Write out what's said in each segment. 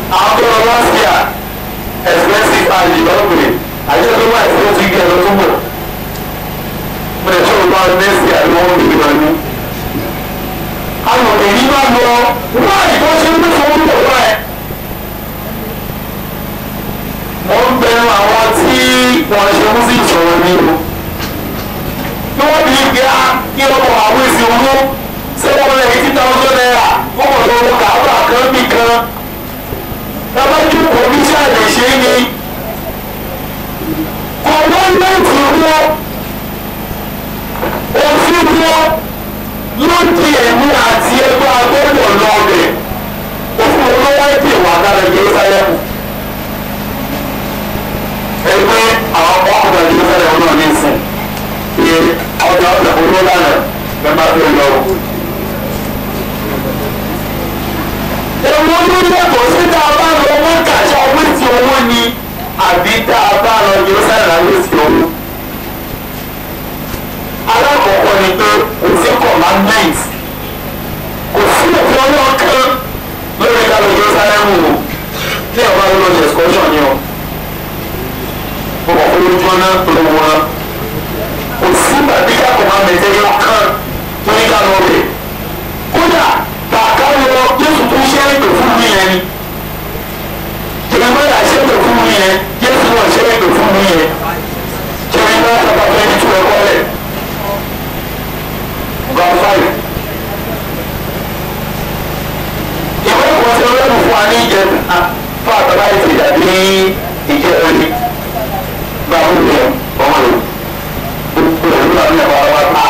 àwọn tó lọ last year expensive àyè lọ́gbìn àyè tó wà ìfowó ti gbé ẹ̀rọ tó bọ̀ mo lè tó o bá next year ni wọ́n gbé wọn ní. àwọn èyí bá lọ wọ́n ìbọn ṣe ń gbé fún owó pọ̀ báyìí. wọ́n ń bẹnu àwọn tí wọ́n ṣe mú sí ìṣòro ní o. bí wọ́n bí gbé á kí ọkọ̀ àwọn èsì owó ṣé wọ́n lè fi títà ọjọ́ náírà wọ́n mọ̀ lọ́wọ́ kàábà kan bí kan. Tábàjú kò ní sàlẹ̀ ṣe é ni. Gọ́ọ̀mẹ́ntì wọn, òfin wọn ló di ẹ̀mí àti ẹgbẹ́ agbọ́dọ̀ lọ́ọ̀bẹ̀. Òfin wọn ló wáyé dè wà lára Jerúsálẹ́mù. Ẹgbẹ́ àwọn ọkùnrin Jerúsálẹ́mù náà ní ìsìn. Ṣé ọjà ọjà olówó lánàá bẹ́ẹ̀ máa fi lọ. Èwo ló yàtọ̀ sí tá a bá lọ wọ́n kàṣà wíìsì owó ni àbí tá a bá lọ Jerusalem wíìsì owó. Alákọ̀ọ́kọ́ ni pé kò sí commandment kò sí òfin ọlọ́kan lórí ká lọ Jerusalem o ní ọ̀gá ló lọ excursion ni o. Mo kọ̀ fún ojú ọ̀nà tó lọ wọn. Kò sí bàbíkà commandment ẹ̀yọ kan tó ní ká lọ bẹ̀. Kódà kàkà lọ Jésù tó ṣe é pè fún mi yẹn ni jeremaya ṣe é pè fún mi yẹn Jésù náà ṣe é pè fún mi yẹn jeremaya sábà fẹ́ ní tú ẹ̀kọ́ rẹ̀ verse five ìwé ìwọ̀n tí wọ́n fún wa ní ìjẹ fún àtàlà ìtì àbí ìjẹ ẹni gbàgbọ́ yẹn ọmọ rẹ̀ gbogbo ẹ̀ ló wà ní ẹ̀wọ̀n wa ta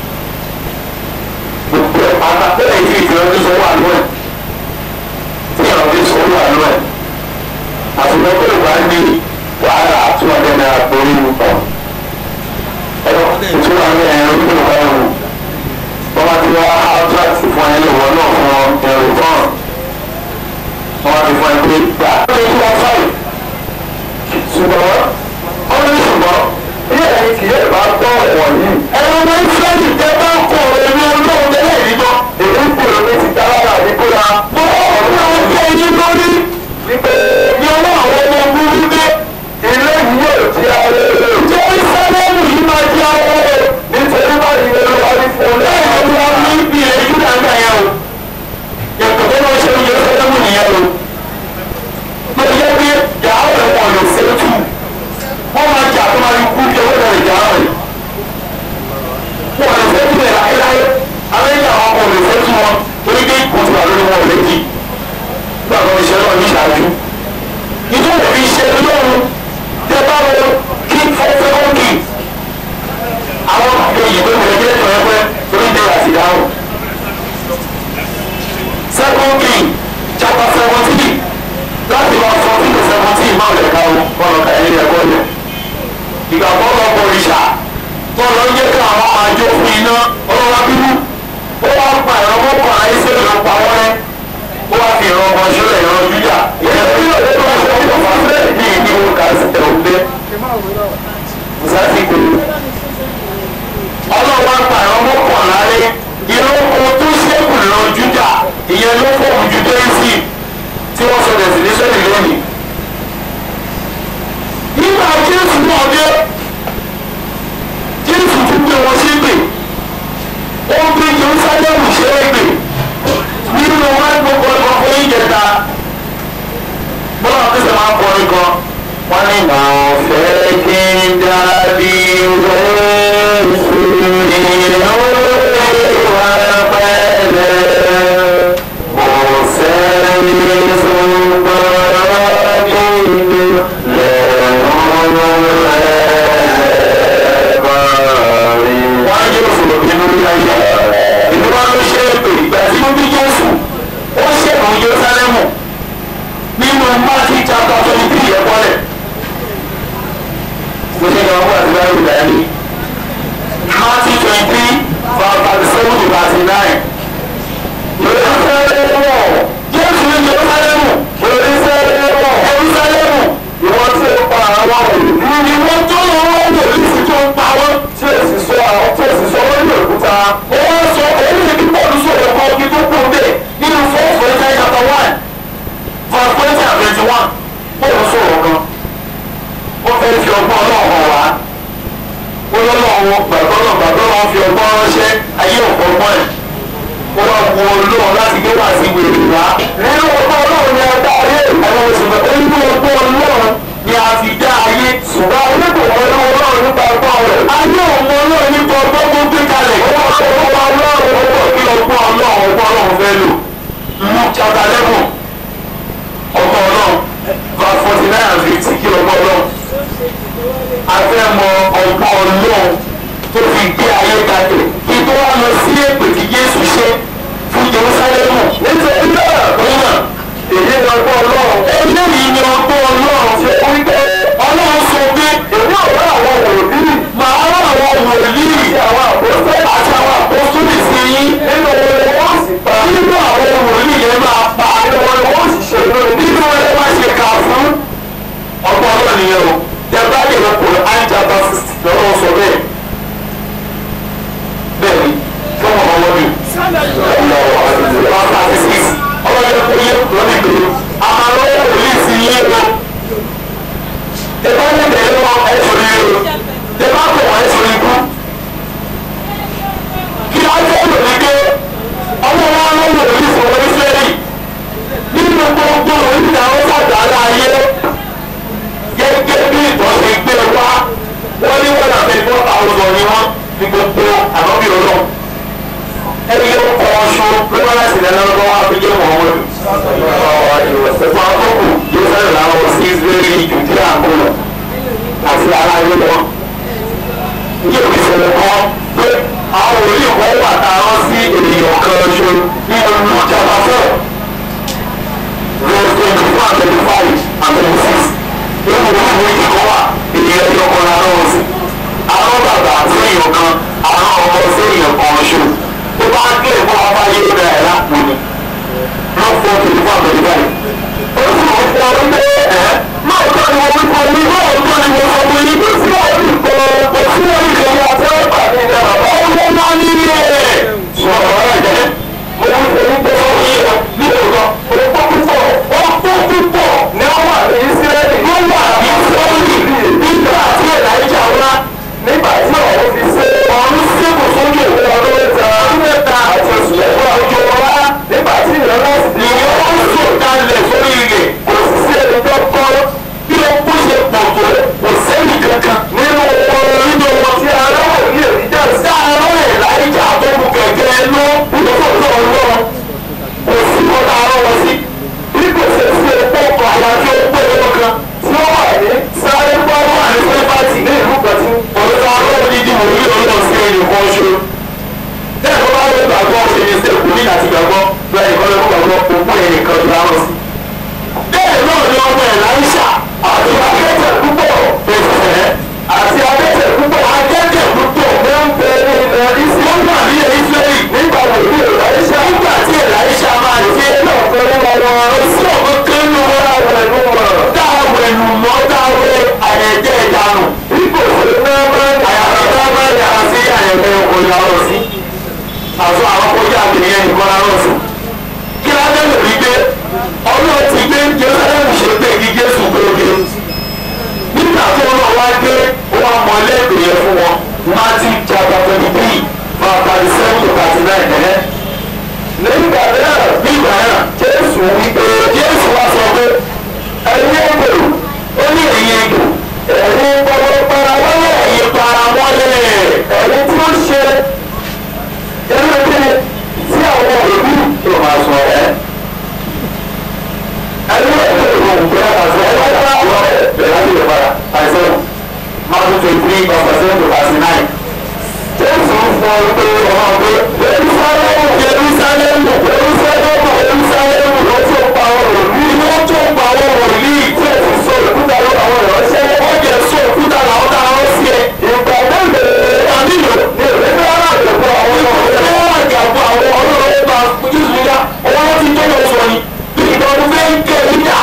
gbogbo ẹ̀ pátá bẹ́ẹ̀ tí ìtura ti sọ wà lọ́ẹ̀ tí ìrọ̀ ti sọ wà lọ́ẹ̀ àtúntò pé ìwà ní wàhálà two hundred naira borí mu pọ̀ ẹ̀rọ ìtura ní ẹ̀rọ ní ìwà ẹ̀rù wọ́n bá ti wá contract fún ẹ lọ́wọ́ náà fún ọ ẹ̀rù fún ọ wọ́n bá ti fún ẹ pé gbà ó lè tún wọn fáyì ṣùgbọ́n ó ní ṣùgbọ́n ilé ẹ̀yìn kì yóò bá tọ́ ẹ̀wọ̀n yìí ẹ̀rọ ní fúlẹ́ẹ̀dì tẹ́ bá kọ̀ ẹ̀mí olóhùn tẹ́lẹ̀ yìí lọ èyí ń kúrò ní ti dára àdínkù la mọ́ ọ̀rọ̀ àwọn ọjọ́ yìí lórí wípé ní ọwọ́ àwọn ọmọ ogun wípé ilé yìí yóò di àwọn èrò jẹ́ ìsẹ́lẹ̀mù yìí máa di àwọn èrò nítorí bá ìwé ló wà ní fún un lẹ́yìn tó wá ní ibi èyí tó dáńgá yẹn o yàtọ̀ tó máa ṣe oúnjẹ ìsẹ́lẹ̀mù nìyẹn o mo yẹ pé yàrá rẹ̀ wọ̀ lọ sẹ́tù wọ́n máa jà tó máa kú bí owó rẹ̀ yàrá rẹ̀ wọ́n lọ sẹ́tù rẹ̀ láéláé amẹ́ríkà wọn kò lè sẹ́tù wọn torí pé kò tó wà lórí wọn ò lè jì nígbà tó ń ṣe náà ní ìṣáájú nítorí fi ṣe lóhun tẹ bá wọ kí fọwọ́fẹ́ kí àwọn èyí tó wọlé jẹ́ tó ẹgbẹ́ torí dé àti dáhùn. second king chapter seventeen láti lọ fourteen to seventeen máa lè ka wọn kọ́nà kàyé ní ẹ̀kọ́ yẹn. ìgbà kan lọ bọ ìṣà tó lọ yẹ kí àwọn máa jó fún iná ọlọ́wọ́ bíbú ó wá pa ẹ̀rọ mọ́kàn ayé sí ìlú pa wọ́n rẹ́ ó wá fi ìran ọmọ ṣọlẹ̀ ìran jújà ìyẹn tó yọ lẹ́nu ọ̀sẹ̀ ọ̀pọ̀ fàṣẹ ní ìdí owó ká sí ẹ̀ òde mùsàtì gbèrú. ọlọ́wọ́ pa ẹ̀rọ mọ́kànlá rẹ̀ ìran oko tó ṣẹ́kù ìran jújà ìyẹn ló fọ́ ojú dẹ́sí tí wọ́n sọ destination lónìí. nígbà jésù náà dé jésù tún gbé wọn sí gbè ó ń gbé jerusalem ṣe é gbè nínú wọn gbogbo ẹ̀kọ́ fún ìjẹta bọ́lá wọn tẹ̀sán máa ń kọrin kan wọ́n ní màá fẹ́ kí n dàbí Jésù ìnáwó ìwà pẹ́lẹ́ kò sẹ́ni ṣùgbọ́n nínú lẹ́nu ẹ̀kọ́ rí. wọ́n á yóò fòrò nínú ilé ayé ìlú wa ló ṣe é pé ìgbà tí wọ́n bí Jésù ó ṣèkùn Jerúsálẹ́mù nínú Matthew chapter twenty three yẹn kọ́lẹ̀. mo ṣe ìyàwó àti báyìí ìgbà yẹn ni Matthew twenty three from thirty seven to thirty nine. Jerúsálẹ́mù Jésù ní Jerúsálẹ́mù Jerúsálẹ́mù Jerúsálẹ́mù ìwọ́n tí ó pa àwọn òbí. ìwọ́n tó lọ́wọ́ wòlíì sí tó ń pa wọ́n. tí èsì sọ àwọn tí èsì sọ lórí òkúta. ó wá sọ èyí ni kí pọ́ọ̀lù sọ ẹ̀kọ́ kí tó kú dé nínú four Corinthians chapter one verse twenty and one ó ń sọ̀rọ̀ kan ó fẹ́ fi ọgbọ́n náà hàn wá ó lọ́lọ́wọ́ gbàgbọ́ náà gbàgbọ́ náà fi ọgbọ́n ránṣẹ́ ayé ọ̀pọ̀ ọgbọ́n ẹ̀ ó wá wo olóhùn láti gbé wá sí wèrè wá nínú ọgbọ́n ọlọ́run ni a dá ayé àwọn oṣù mẹ́ta nínú ọgbọ́n ọlọ́run ni a fi dá ayé ṣùgbọ́n ayé kò mọ inú ọlọ́run nípa ọgbọ́n rẹ̀ ayé ò mọ ọlọ́run nípa ọgbọ́n tó gbé kalẹ̀ ó wá sọ ọgbọ́n ọlọ́run ó pọ̀ kí ọgbọ́n ọlọ́run ọgbọ́n ọlọ́run fẹ́ lò Luke chapter eleven ọgbọ́n ọlọ́run verse forty nine and fifty kí ọgbọ́n ọlọ́run a fẹ́ mọ ọgbọ́n ọlọ́run tó fi gbé ayé kalẹ̀ kí tó wá lọ sí èpè tí Jésù ṣe fún Jerúsálẹ́mù nítorí náà òun náà èyí ni ọgbọ́n ọlọ́run eléyìí ni ọgbọ́n ọlọ́run ṣe wí pé ọlọ́run sọ pé èmi ò rán àwọn wòlíì màá rán àwọn wòlíì àti àwọn àpòsílẹ̀ àti àwọn àpòsílẹ̀ sí yín nínú wọn wọ́n sì pa nínú àwọn wòlíì yẹn máa pa nínú wọn wọ́n sì ṣe lórí nínú wọn lè má ṣe kà fún ọgbọ́n ọlọ́run nìyẹn o tẹ̀bá lè lọ kó àìjà bá sixty lọ́wọ́ sọ bẹ́ẹ̀ bẹ́ẹ̀ ni fún ọmọ wọn ni ọlọ́wọ́ àti six ọlọ́jọ́ kò yẹ lọ́nà ìgbèrú àmà lọ́wọ́ pòlíìsì yé o tẹ̀bá lè bẹ̀rẹ̀ lọ ẹ̀sùn yé o tẹ̀bá kò wọ́n ẹ̀sùn ikú kí á jẹ́ lòdì pé ọmọ wọn lọ́wọ́ pòlíìsì wọn ní sẹ́yìn nínú gbogbo orílẹ̀ àwọn sàgbà láàyè gẹ́gẹ́ bí ìtọ́sí gbé wá wọ́n ní wọ́n dàbí four thousand ni wọ́n ní gbogbo ànábì ọlọ́run ẹni yóò kọ́ ọṣù lọ́wọ́ láti lẹ́nu ọgbọ́n wá fi jẹ́ mọ̀ọ́mọ́dù. ọ̀pọ̀ àkókò yóò sáré làwọn sí israeli jùdí àkọlọ̀ àti ara ilé wọn. ní òbí ṣẹlẹ̀ kan pé àwọn òní kan wà táwọn sí ènìyàn kan ṣo ní ọdún ìjàmbá fẹ́. verse twenty four and twenty five and twenty six nínú ìwé ìwé ìkọ́ wà ènìyàn tí ọkọ̀ náà lọ́wọ́ sí. àwọn bàbá sí èèyàn kan àwọn ọmọ sí èèyàn kan ṣo tó bá ń kílè fún ọba yìí ló ẹ̀ lápò ni ló fọ́ tòlú fún àbẹ̀lẹ̀ báyìí. ó sì mọ̀ fún ọ wípé ẹ̀ máa tọ́ ni mo wí fún mi máa tọ́ ni mo sọ fún yín bí sí ọ̀rọ̀ ìkọ́ kò sí orí ìṣẹ̀lẹ̀ àti ọ̀pá mi ní bàbá ọmọ máa ní ilé rẹ̀. sọ̀rọ̀ rẹ̀ jẹ́ mo wí fún yín pé ó yí ọ ní òótọ́ òótọ́ púpọ̀ ọ̀pọ̀ púpọ̀ ni wọ́n wà ní Ísírẹ́lì wọ́n wà ní Ísírẹ́lì nígbà tí Èlàíjà wá nígbà tí ọ̀run fi ṣe ọ̀run ṣẹ́kù sójú òun ọdún mẹ́ta mẹ́ta àti oṣù mẹ́fà ojú ọlá nígbà tí ìrọ̀lẹ́ sì ni ó ń sùn kalẹ̀ sórí ilẹ̀ kò sì sí ẹni tó kọ́ bí ó kú ṣe pọ̀ tó kò sẹ́yìn kankan nínú wọn nínú wọn tí aráwọ̀ ní èríjà sí aráwọ̀ Èlàíjà tó mú kẹ̀kẹ́ ló lọ́sọ̀tọ̀ lọ kò sí wọn láàárọ̀ wọn sí bí kò ṣe sí epo ọkọ̀ àwọn àti epo ẹ̀rọ kan tí wọ́n wà ní sáré gbọ́dọ̀ àti sẹ́fàtì ní ìlú pẹ̀tù ọ̀dọ́ aráwọ̀ ní ìdìbò ní ọ̀dọ́ sí ẹnì kan ṣo bẹ́ẹ̀ ló bá lè gbàgbọ́ ṣe ní sẹ́kù ní àti gbàgbọ́ bẹ́ẹ̀ ni kọ́lẹ́ fún gbàgbọ́ òkú ẹ̀yìn kan tó dáhùn sí. bẹ́ẹ̀ náà ni ọmọ ẹ̀ láìsà àti akẹ́tẹ̀ púpọ̀ bẹ̀sẹ̀ àti akẹ́tẹ̀ púpọ̀ akẹ́tẹ̀ púpọ̀ ló ń bẹ ní ilẹ̀ ìsìlẹ̀ nígbà tí ìsìlẹ̀ nígbà wo ní ìlàíṣà nígbà tí ìlàíṣà máa ṣe é náà fẹ́ lọ́wọ́ sí ọ̀gbọ́n kẹ́nu dáwẹ̀lú mọ́ dáwẹ̀ àyẹ̀jẹ̀ ìdánù ipò sí àyàfẹ́ sí àyẹ̀fẹ́ ọ̀yà ọ̀rọ̀ sí àti àwọn kọjá àgbẹ̀yẹ nìkan lára ọ̀sùn. kí ládé lè rí pé ọlọ́run ti gbé Jerusalem ṣe pé kí Jésù gbòógè. nígbà tó lọ wá dé wọn mọ lẹ́gbẹ̀ẹ́ yẹn fún wọn Matthew chapter twenty three verse thirty seven to thirty nine ẹ̀. nígbà náà nígbà náà Jésù wí pé Jésù wá sọ pé ẹ̀yin ègbò ó ní ẹ̀yin ègbò ẹ̀yin gbọ́dọ̀ para wọlé ẹ̀yin para wọlé ẹ̀yin tí ó ṣe ẹnu kí tí àwọn òbí tó máa sọ ẹ. ẹni wọ́n ti rò wọ́n gbé àṣẹ ẹgbẹ́ tó wà lọ bẹ̀rẹ̀ láti lè padà àìsàn máa tún twenty three of percent to thirty nine. jésù fọ pé ọmọ pé jerusalemu jerusalemu jerusalemu jerusalemu ló tó pa ọ̀rọ̀ ní ló tó pa ọ̀rọ̀ ní tí ẹ ti sọ òkúta ló àwọn ìránṣẹ́ wọ́n jẹ́ sọ òkúta làwọn tá a rán sí ẹ. ìgbà mélòó ànílò ní ìrẹ́lẹ́ aláàbẹ̀kọ àwọn ọmọ rẹ̀ wọ́n wà gàgbọ́ àwọn ọlọ́run bá jésù yá ọwọ́ ti tó lọ sọ ni bí ìgbà ọdún fẹ́ ń kẹ́ níta.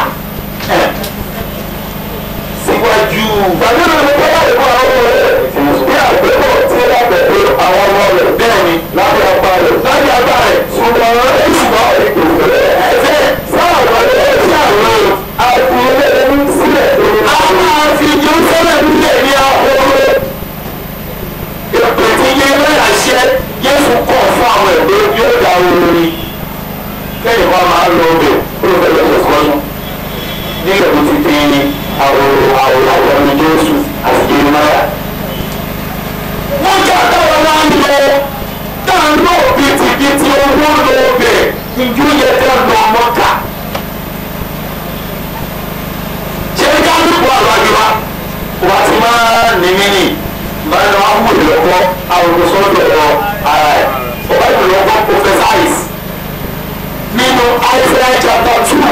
síwájú. gbàdúrà ní kọ́lá ìfọ̀ àwọn ọmọ rẹ̀ bí àgbẹ̀kọ̀ tí ó lábẹ̀ pé àwọn ọmọ rẹ̀ bẹ́ẹ̀ ni lábẹ́ apá rẹ̀ lábẹ́ apá rẹ̀ ṣùgbọ́n ṣùgbọ́n ìgbòho rẹ̀ ẹ̀fẹ́ sáà wọlé sí àwọn àti àwòrán àwòrán ní jésù àti jeremaya. wọ́n jà táwọn wá ń lọ táwọn náà bìtìbìtì owó lọ bẹ̀ ìjú yẹ ká lọ mọ́ta. ṣé ká dúpọ̀ àwọn àjọba wà á ti máa ní mímì máa ń lọ àwọn olùlọ́kọ́ àwọn olùsọ́dọ̀ ọ̀ ara ẹ̀ ọba ìlọ́kọ́ professorize nínú Isaiah chapter two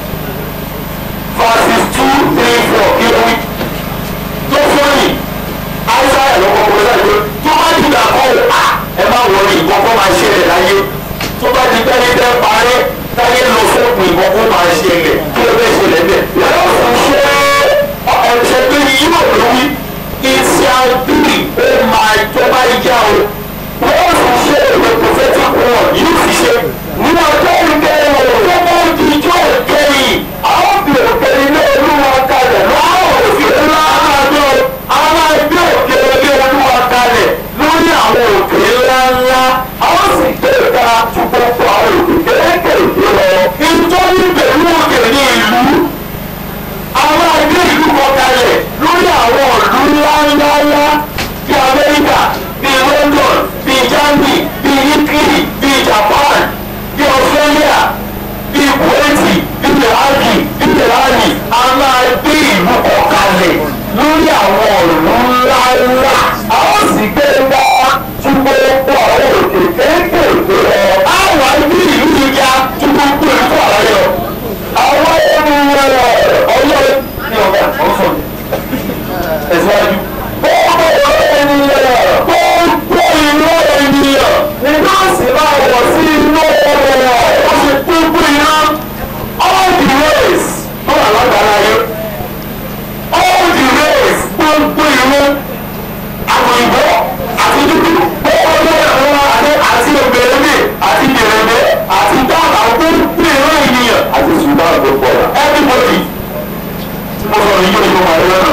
verses two three four kí ló wí tó fọ́nì Isaiah lọ́kọ́ professorize tó bá dìgbà kọ́ ọ̀ à ẹ má wọlé ìbọn kó máa ṣẹlẹ̀ láyé tó bá di pẹ́ẹ́lí tẹ́ parẹ́ táyé lọ sóògùn ìbọn kó máa ṣẹlẹ̀ kí ló fẹ́ ṣẹlẹ̀ bẹ́ẹ̀ yàrá òfin ṣe ẹ̀ṣẹ̀ pé yíyọ̀ ló wí ìṣàbí ó máa tó bá yá o wọ́n sì ṣe ìwé prophetic word yóò sì ṣe ní ọjọ́ ìkẹyìn tó bá di ijó ìkẹyìn àwọn bí òkèlè ní olúwa kalẹ̀ lọ́wọ́ òfin ńlá àjọ àwọn ẹgbẹ́ òkèlè ní olúwa kalẹ̀ lórí àwọn òkè ńlá ńlá àwọn sì gbé ìta ju gbogbo àwọn òkè kéékèèké lọ. ìtọ́jú pẹ̀lú òkè ní ìlú àwọn ẹgbẹ́ ìlú kan kalẹ̀ lórí àwọn ìlú ńláńláńlá bíi Amẹ́ríkà bíi London bíi Germany bíi Italy bíi Japan bíi Australia bíi Kuwaiti bíi iraki bíi irani a máa gbé ìlú kan kalẹ̀ lórí àwọn ìlú ńláńlá àwọn sì gbé wá ju gbogbo àwọn òkè kéékèèké lọ àwọn ẹgbẹ́ ìlú yìí ya ju gbogbo ìlú àlàyé lọ àwọn ènìyàn ọlọ́run ní ọ̀gá ọ̀sán ẹ̀síwájú. gbogbo ènìyàn gbogbo ìlú ènìyàn ni nọ́ọ̀sì máa wọ̀ sí inú ọ̀rọ̀ ó sì gbogbo iná all the ways tó wà lágbára yẹn all the ways gbogbo ìlú àtòyìnbó àti dúdú gbogbo ìlú àti àti ògbèrèmí àti gbèrèmí àti dáàbà gbogbo ìlú ènìyàn àti sudan gbogbo ọ̀la everybody mo sọ ní yóò yóò máa yọ náà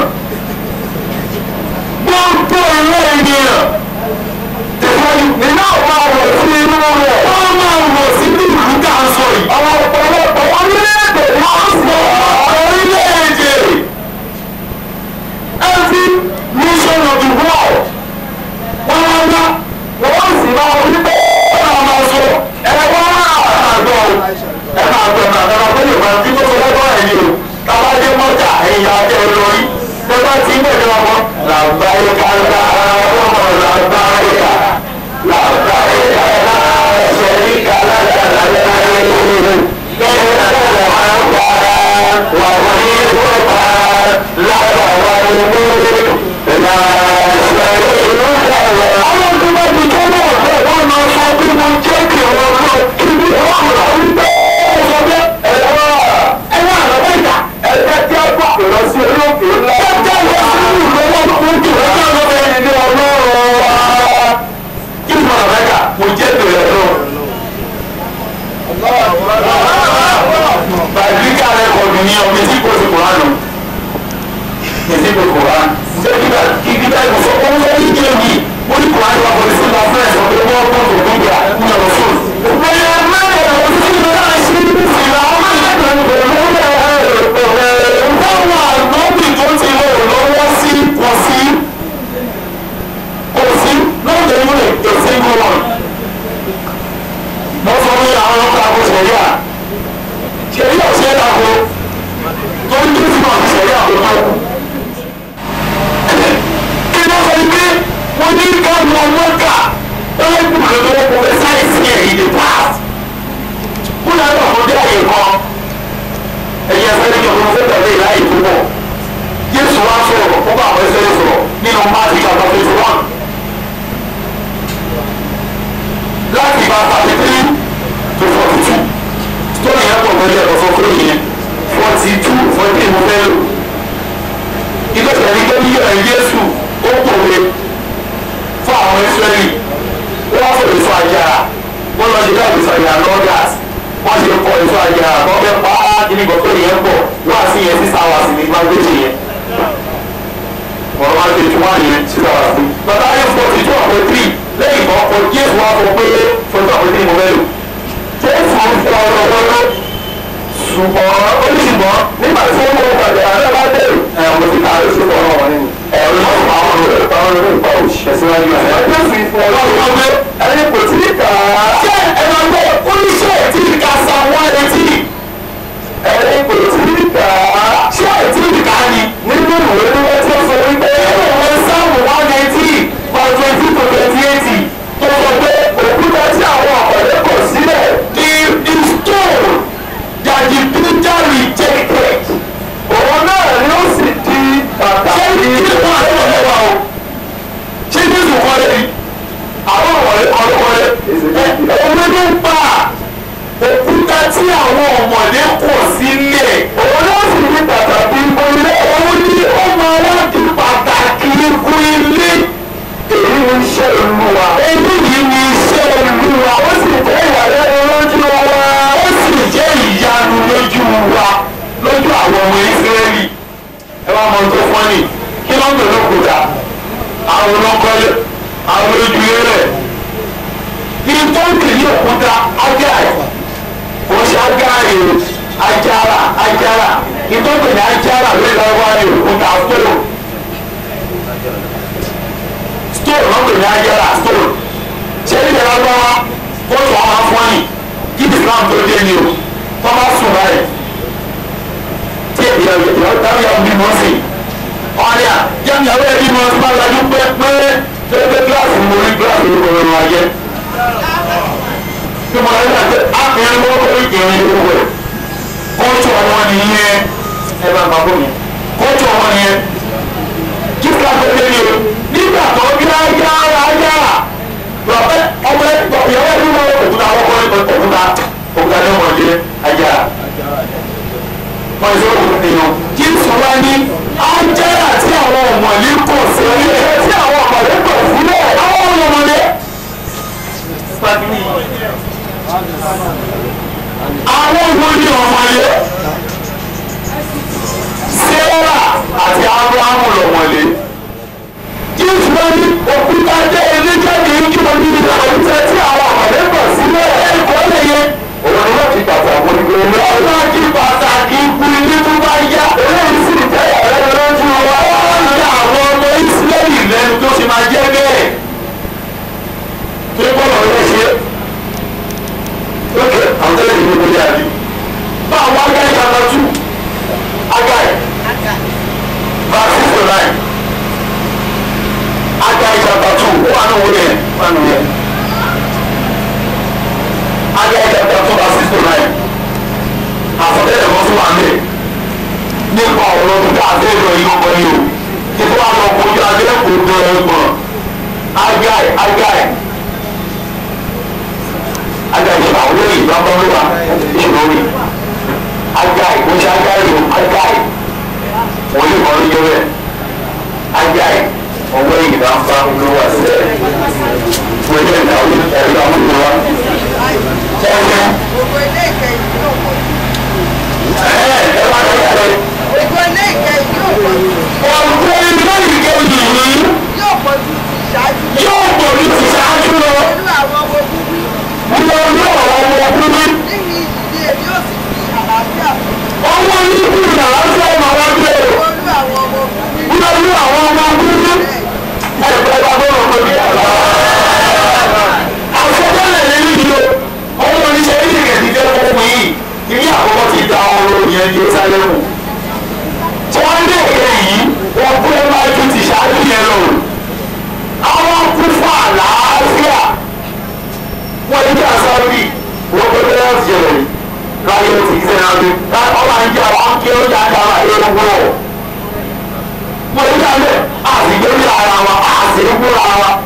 gbogbo ìlú ènìyàn tẹ̀síwájú nínú àwọn àwọ̀ sí inú rẹ̀ wọ́n máa wọ̀ sí ní ìlú ká ń sọ yìí àwọn ọ̀pọ̀lọpọ̀ orílẹ̀-èdè wọ́n sọ orílẹ̀-èdè every nation of the world wọ́n wá wá wọ́n sì máa wọlé pé wọ́n máa sọ ẹ wá àgbọ̀ ẹ máa gbọ̀ ẹ máa gbọ̀ ẹ máa gbọ̀ ẹ tí tó sọ lọ́gbọ́n ẹ̀ ni o tábà dé mọ́jà ẹ̀yìn àjẹ olórí tẹ́gbà tí ń bẹ̀rẹ̀ wọn kọ́ làbáyé kálá ọmọ làbáyé kà làbáyé kálá ṣẹ̀rí kálá kálá láyé lẹ́yìn náà wọ́n á gbà wà wọ́n ní ìwọ́pá lábà wà ní múlẹ̀ là ṣẹ̀rí ìlú kálá. àwọn tó bá ti tó náà bẹ́ẹ̀ wọ́n máa sọ bí mo jẹ́ kí wọ́n lọ kí ni wọ́n lọ wípé ó sọ bẹ́ẹ̀ ẹ̀rọ ẹ̀rọ àlọ́ ìgbà ẹ̀rọ tí a gbà lọ sí orí òkè ńlá. ó jẹ́ lọ sí ìlú wọn kó jù lọ sí ọ̀dọ̀ ẹni ní ọlọ́run wa. kí ni wọn àbẹ́ka mo jẹ́ bèrè lọ. bàbíkà rẹ kọ̀ mí ní ọmọ etí kò sí kùránù. etí kò kùránù. ṣé kíkà kíkà ìbùsọ̀ ó ń lọ́ọ́ yíyé mi ó ní kùránù wà pọ̀lì sí ma fẹ́ẹ̀sì ọ̀dọ̀ wọ́n kọ́ tó tó gbà ní ọ̀rọ̀ fún. bẹ́ẹ̀ mẹ́rin ọ̀rọ̀ sí ìlú náà ṣe é ní ìlà ọmọ ìlànà báwọn àgbọ̀bì tó ti lò lọ́wọ́ sí kò sí kò sí lóde múlẹ̀ kò sí kò wọ́n. wọ́n sọ fún àwọn ọkọ̀ àbò sẹ̀ríà sẹ̀ríà ò ṣe é dàgbò tó ń tún sí máa sẹ̀ríà kò tó. kí ló sọ pé wọ́n ní ká lọ mọ́kà wọ́n lè kú lọ́wọ́ kó fẹ́ sáyẹ̀sì ẹ̀ ìdè past. kúlẹ̀ náà kò dé àyè kan ẹ̀yẹ fẹ́rẹ́ kí ọ̀rọ̀ fẹ́ tẹ̀lé láì púpọ̀ Jésù wá sọ̀rọ̀ ó bá àwọn ẹsẹ̀ sọ̀rọ̀ nínú Máàtì chapter twenty one láti ìgbà thirty three to forty two story yẹn pọ̀ pẹ̀lú ẹ̀rọ fún kúrò yẹn forty two forty three mo fẹ́ lò ilé ìtẹ̀lé tó ní ẹ̀ Jésù ó pòwe fún àwọn Ísírẹ́lì wọ́n fò èso àjàrà wọ́n lọ sí ká èso àjàrà lọ́gàs wọ́n ṣe kọ èso àjàrà wọ́n fẹ́ pa á kíní gbọ́dọ̀ yẹn pọ̀ wá sí yẹn sísá wá sí ní gbàgbéjì yẹn ọ̀rọ̀ máa tètè wá yẹn sísá wá sí. bàbá yẹn fọ títí ọ̀pẹ tírì lẹ́yìn kan kọ jésù wá fọ pé fọtí ọ̀pẹ tírì mo fẹ́ lò. jésù ń fọ ọ̀rọ̀ wọlé ṣùgbọ́n oníṣùgbọ́n nígbà tí wọ́n mú ọgbà àjàrà náà àwọn ọmọdé kò sílẹ̀ òun ló sì ní pàtàkì ìgbòlẹ̀ òun ní ó máa wá di pàtàkì ikú ilé èyí ni iṣẹ́ olúwa èyí yìí ni iṣẹ́ olúwa ó sì jẹ́ ìyàlẹ́nu lójú wa ó sì jẹ́ ìyanu lójú wa lójú àwọn ọmọ ìsírẹ́lì ẹ wá mọ tó fọ́nì kí ló ń bẹ̀ lókùúta àwọn ọlọ́kọ́lẹ̀ àwọn ojú rẹ̀ ní tó ń kì í òkúta ágáì kò ṣe ágáì o ajára ajára ní tó ń kì í ajára lórí lọ́wọ́ ní òkúta stone stone wọ́n pè ní ajára stone ṣé ní ìjọba bá wa kóòtù àwọn afọ́nì kí Islam tó dé ni o tó bá sùn báyìí tí ìyàwó táwọn yàwó bí wọ́n sìn ọ̀rẹ́ à yẹ́n ìyàwó ẹ̀ bí wọ́n bá lajú pẹ́ẹ́pẹ́ pẹ́ẹ́pẹ́ kíláàsì mo rí kíláàsì ló kọ́ ọ́n wáyé tí mo lọ́ọ́ ṣe àpẹẹrẹ wọ́n kọ́ ìkẹrin ìlú rẹ̀ kóòtù ọmọ nìyẹn ẹ bá bàbá mi kóòtù ọmọ nìyẹn kí kíláàsì ó dé ní o nígbà tó bí ayára ayára lọ́pẹ́ ọmọ ìyàwó ẹ̀ bí wọ́n òkúta ọkọ̀ òkúta òkúta ní ọmọdé ayára wọ́n ṣe òkú èèyàn kí sọ̀rọ̀ ní ájẹ́rà tí àwọn ọ̀mọ̀lé kọ̀ sílẹ̀ tí àwọn ọ̀mọ̀lé kọ̀ sílẹ̀ àwọn ọ̀mọ̀lé. àwọn wo ni ọ̀mọ̀lé Sẹ́wà àti Ábúráhámù lọ̀mọ̀lé kí sọ̀rọ̀ ní òkúta jẹ́ ilé jáde kí wọ́n ní ìlànà ìtẹ́ tí àwọn ọ̀mọ̀lé kọ̀ sílẹ̀ ẹ̀kọ́ lè yẹ òun ni wọ́n ti pàtàkì ìgbìmọ̀ wọ́n máa di pàtàkì ikú ilé tó bá yá eléyìí sì jẹ́ ọ̀rẹ́ lójú wa wọ́n ń ya àwọn ọmọ ìsírẹ́lì lẹ́nu tó ṣe máa jẹ́ bẹ́ẹ̀ tó ń bọ̀lọ̀ ọ̀rẹ́ ṣe lókè àwọn tẹ́lẹ̀ ìlú ìlú yàrá bá àwọn agáyé yàrá tù agáyé verse six to nine agáyé chapter two ó wà ní wọlé wà ní wọlé. Agẹ́ chapter two verse six to nine. Àfọ̀tẹ́lẹ̀ kan tún wà ní. Nípa ọ̀rọ̀ tó ká àti ẹ̀rọ yìí ọkọ yìí o. Títí wàá lọ kojú adé kò tó ẹ̀gbọ́n. Agai Agai. Agai ìṣòro àwọn olóyè ìgbàgbọ́ ló wà ìṣòro rí. Agai kò ṣe Agai o Agai. Wọ́n yóò kọ́ lójú rẹ̀. Agai ọwọ́ ìgbà ń fa olówó àti ẹ̀. Wọ́n yẹ ìdáwó ẹ̀rọ àwọn olówó wa Gbogbo ilé ìkẹyìn yóò pọ̀ jù. Gbogbo ilé ìkẹyìn yóò pọ̀ jù. Yóò pọ̀ jù ti ṣáájú. Olú àwọn ọmọ búbí. Níbi ìdílé èmi yóò sì fi àlàáfíà fún. Olú àwọn ọmọ búbí. Bẹ́ẹ̀ Jerusalem tí wọ́n lé èké yìí wọ́n kú ẹ máa ju ti ṣáájú yẹn lọ àwọn kú fún àlàáfíà wọ́n ní kí asọ́bì wọ́n kó tẹ́lẹ̀ ọ̀sì jẹ̀rẹ̀ yìí láyé ó ti kí sẹ́yìn adé ọba ń jẹ́ àwọn kí ó jà dára ẹ̀rọ wọ̀ wọ́n ní kí alẹ́ àtìgbé ní ara wa àtìgbé ní ara wa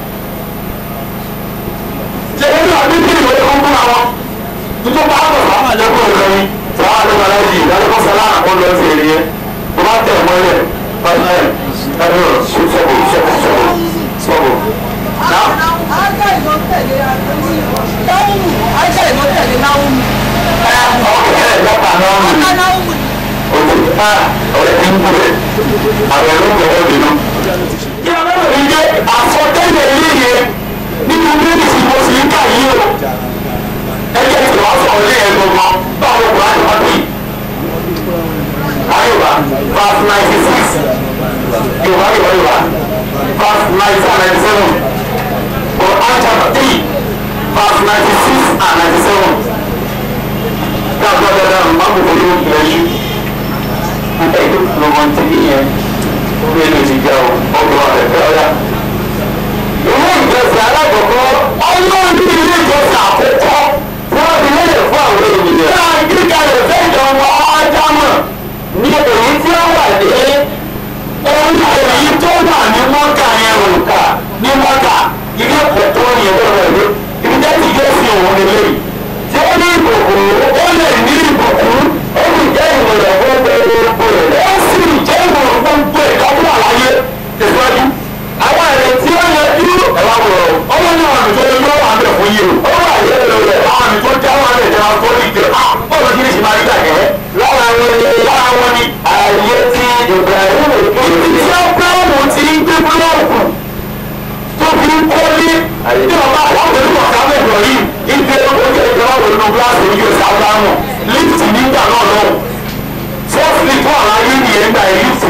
jẹ́rẹ́ ní àbí kí ìwé kó kúra wọn tuntun bá bọ̀ sáwọn àjẹkùn ọ̀gá yìí sáwọn àjẹkùn ọ̀gá yìí ìdálẹ́kọ̀ sọlá àkọ́ lọ sí èrè yẹn tó bá tẹ̀ mọ́lẹ̀ pàṣẹ ẹ̀rọ sọ́kò sọ́kò sọ́kò sọ́kò. Ágá ìlọ tẹ̀lé Náhùmù. Ágá ìlọ tẹ̀lé Náhùmù. ọ̀kẹ́ ẹ̀ lọ́pàá náà Ágá nù. Náhùmù ni. òtún ká ọ̀rẹ́ tí ń kú rẹ̀ àwọn ẹ̀rọ ń bẹ̀rẹ̀ bínú. kí ọlọ́run yìí jẹ́ àsọtẹ́lẹ̀ yíyẹ nínú mínísì mo sì ń kà yí o. ẹgbẹ́ tí wọ́n sọ ilé ẹ̀ gbọ̀ngàn báwo wà á lọ́ọ́ bí. ayọ̀wá verse ninety six yorùbá yorùbá yorùbá verse ninety and ninety seven Quran chapter three verse ninety six and ninety seven dáadáa dáadáa máa ń bọ̀ lórí ìrẹsì nígbà yìí ló mọ ti ní yẹn ó lè lè ti jẹ ọgbọ̀n rẹ̀ fẹ́ ọ́yá. ilé ìjọsìn alákọ̀ọ́kọ́ ọlọ́run ní ilé ìjọsìn àkọ́kọ́ tí wọ́n fi lélẹ̀ fún àwọn ènìyàn. náà kíkà rẹ̀ fẹ́ ìjọba ádámọ̀ ní èyí tí ó wà ní ohun èyí tó wà ní mọ́kà yẹn òǹkà ní mọ́kà ilé ẹ̀kọ́ tó yẹ lọ́wọ́ ìlú ibi tẹ́tí yóò fi òun lélẹ́yìí tí ó ní ìkòkò ó lè ní